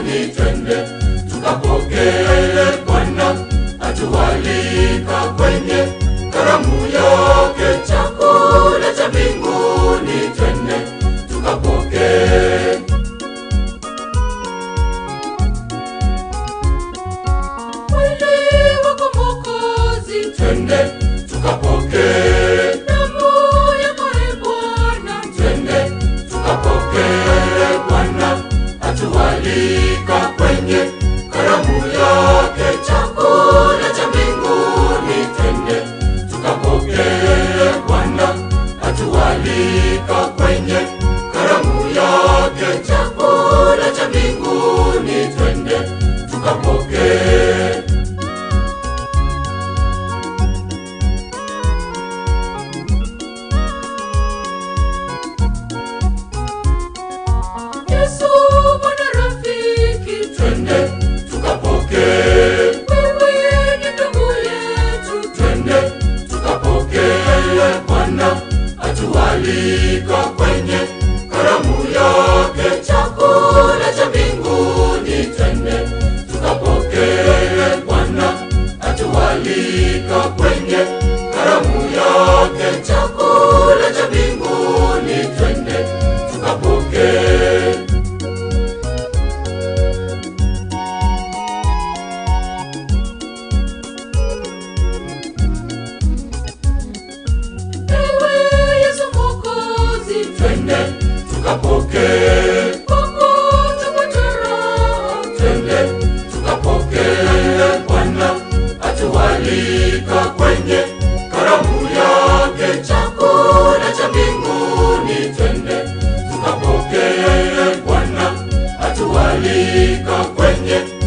mbinguni, twende tukapokee Bwana atualika kwenye karamu yake, chakula cha mbinguni, twende tukapokee. Mwili wako Mwokozi, Twende tukapokee, damu yako e Bwana, twende tukapokee. Bwana atualika kwenye karamu yake, chakula cha mbinguni, twende tukapokee. Bwana atualika kwenye karamu yake, chakula cha mbinguni, twende tukapokee. Yesu mwana rafiki, Twende tukapokee, wewe ni ndugu yetu, twende tukapokee. Bwana atualika kwenye karamu yake, chakula cha mbinguni, twende tukapokee. Bwana atualika kwenye karamu yake, chakula cha mbinguni, twende tukapokee. ewe Yesu Mwokozi, Twende tukapokee, kwako tupate raha, twende tukapokee. Bwana atualika kwenye karamu yake, chakula cha mbinguni, twende tukapokee. Bwana atualika kwenye